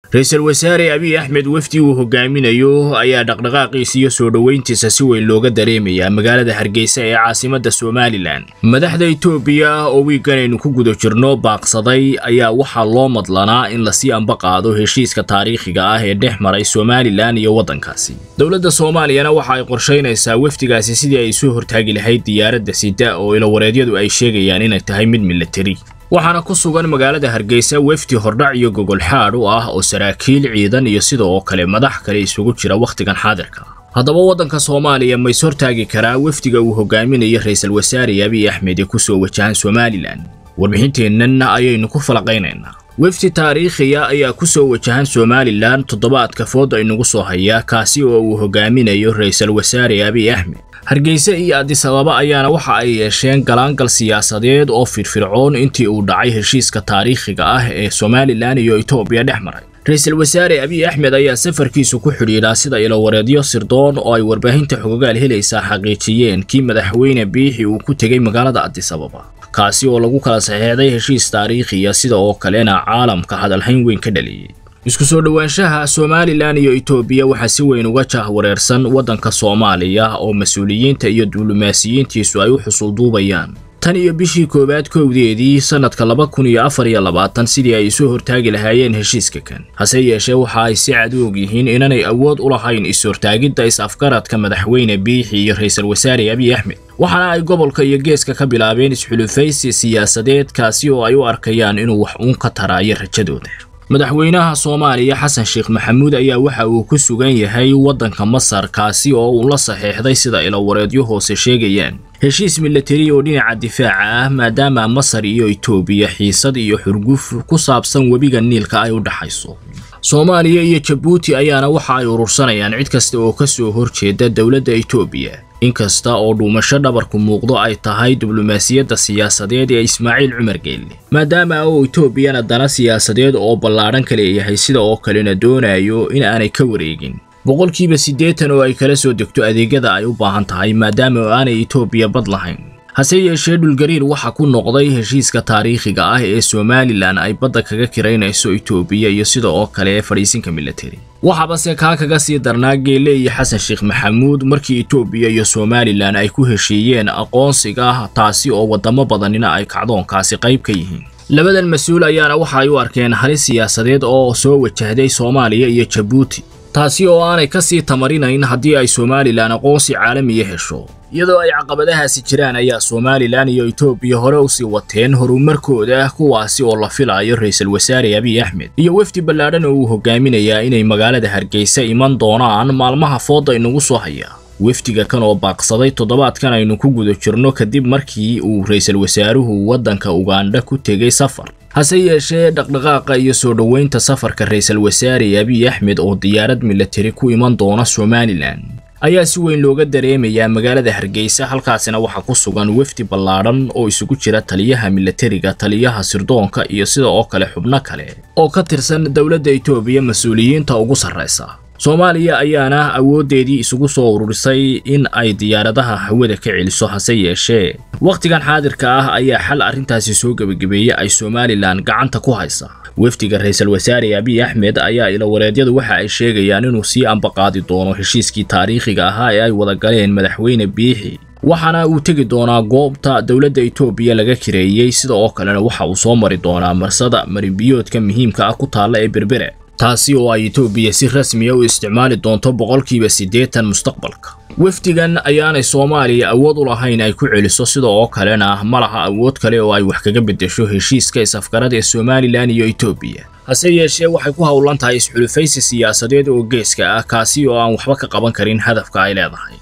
ra-iisul wasaare abiy axmed wefdi uu hogaaminayo ayaa dhaqdhaqaaqiisa iyo soo dhoweyntiisa si weyn looga dareemayaa magaalada hargeysa ee caasimadda somalilan madaxda itoobiya oo wiigan aynu ku guda jirno baaqsaday ayaa waxaa loo madlanaa in lasii ambaqaado heshiiska taariikhiga ah ee dhex maray somalilan iyo waddankaasi dowladda soomaaliyana waxa ay qorshaynaysaa wefdigaasi sidii ay soo hortaagi lahayd diyaaradda sida oo ilawareedyadu ay sheegayaan inay tahay mid milatari waxaana ku sugan magaalada hargeysa wefdi hordhac iyo gogol xaadh u ah oo saraakiil ciidan iyo sida oo kale madax kale isugu jira wakhtigan xaadirka haddaba waddanka soomaaliya ma is hortaagi karaa wefdiga uu hogaaminayo ra-iisul wasaare abiy axmed ee ku soo wajahan somalilan warbixinteennan ayaynu ku falaqaynaynaa wefdi taariikhiya ayaa ku soo wajahan somalilan toddobaadka food aynugu soo hayaa kaasi oo uu hogaaminayo ra-iisul wasaare abiy axmed hargeysa iyo adisababa ayaana waxa ay yeesheen galaangal siyaasadeed oo firfircoon intii uu dhacay heshiiska taariikhiga ah ee somalilan iyo etoobiya dhex maray ra-iisul wasaare abiy axmed ayaa safarkiisu ku xidhiidhaa sida ilowareedyo sirdoon oo ay warbaahinta xogogaal helaysaa xaqiijiyeen kii madaxweyne biixi uu ku tegey magaalada adisababa kaasi oo lagu kala saxeexday heshiis taariikhiya sida oo kalena caalamka hadalhayn weyn ka dhaliyey isku soo dhowaanshaha somalilan iyo etoobiya waxaa si weyn uga jahwareersan waddanka soomaaliya oo mas-uuliyiinta iyo duulimaasiyiintiisu ay u xusulduubayaan tan iyo bishii koowaad kowdeedii sannadka laba kun iyo afar iyo labaatan sidii ay isu hortaagi lahaayeen heshiiska kan hase yeeshee waxa ay si cad u og yihiin inanay awood u lahayn is-hortaagidda is-afgaradka madaxweyne biixi iyo ra-iisul wasaare abiy axmed waxaana ay gobolka iyo geeska ka bilaabeen isxulufaysi siyaasadeed kaasi oo ay u arkayaan inuu wax uun ka taraayo rajadooda madaxweynaha soomaaliya xasan sheekh maxamuud ayaa waxa uu ku sugan yahay waddanka masar kaasi oo uu la saxeexday sida ilowareedyo hoose sheegayaan heshiis milatari oo dhinaca difaaca ah maadaama masar iyo etoobiya xiisad iyo xurguf ku saabsan webiga niilka ay u dhaxayso soomaaliya iyo jabuuti ayaana waxa ay urursanayaan cid kasta oo ka soo horjeeda dowladda etoobiya inkasta oo dhuumasho dhabarku muuqdo ay tahay diblomaasiyadda siyaasadeed ee ismaaciil cumar geelle maadaama oo etoobiyana dana siyaasadeed oo ballaadhan ka leeyahay sida oo kalena doonayo in aanay ka wareegin boqolkiiba siddeetan oo ay kala soo degto adeegyada ay u baahan tahay maadaama oo aanay etoobiya bad lahayn hase yeeshee dhulgariir waxa ku noqday heshiiska taariikhiga ah ee somalilan ay badda kaga kiraynayso etoobiya iyo sida oo kale ee fadhiisinka milatari waxaabase kaa kaga sii darnaa geelle iyo xasan sheekh maxamuud markii etoobiya iyo somalilan ay ku heshiiyeen aqoonsiga taasi oo waddamo badanina ay kacdoonkaasi qayb ka yihiin labadan mas-uul ayaana waxa ay u arkeen halis siyaasadeed oo soo wajahday soomaaliya iyo jabuuti taasi oo aanay ka sii tamarinayn haddii ay somalilan aqoonsi caalamiya hesho iyadoo ay caqabadahaasi jiraan ayaa somalilan iyo etoobiya hore usii wateen horumarkooda kuwaasi oo la filayo ra-iisul wasaare abiy axmed iyo wefdi ballaadhan oo uu hogaaminayaa inay magaalada hargeysa iman doonaan maalmaha fooda inagu soo hayaa wefdiga kan oo baaqsaday toddobaadkan aynu ku guda jirno kadib markii uu ra-iisul wasaaruhu waddanka ugandha ku tegey safar hase yeeshee dhaqdhaqaaqa iyo soo dhoweynta safarka ra-iisul wasaare abiy axmed oo diyaarad milatari ku iman doona somalilan ayaa si weyn looga dareemayaa magaalada hargeysa halkaasina waxaa ku sugan wefdi ballaadhan oo isugu jira taliyaha milatariga taliyaha sirdoonka iyo sida oo kale xubno kale oo ka tirsan dowladda etoobiya mas-uuliyiinta ugu sarraysa soomaaliya ayaana awooddeedii isugu soo ururisay in ay diyaaradaha hawada ka celiso hase yeeshee wakhtigan xaadirka ah ayaa xal arrintaasi soo gebagabeeyey ay somalilan gacanta ku haysa wefdiga ra-iisul wasaare abiy axmed ayaa ilawareedyadu waxa ay sheegayaan inuu sii ambaqaadi doono heshiiskii taariikhiga ahaa ee ay wada galeen madaxweyne biixi waxaana uu tegi doonaa goobta dowladda etoobiya laga kireeyey sida oo kalena waxa uu soo mari doonaa marsada marinbiyoodka muhiimka ah ku taalla ee berbere taasi oo ay etoobiya si rasmiya u isticmaali doonto boqolkiiba siddeetan mustaqbalka wefdigan ayaanay soomaaliya awood u lahayn ay ku celiso sida oo kalena ma laha awood kale oo ay wax kaga beddesho heshiiska is-afgarada ee somalilan iyo etoobiya hase yeeshee waxay ku howlan tahay isxulufaysi siyaasadeed oo geeska ah kaasi oo aan waxba ka qaban karin hadafka ay leedahay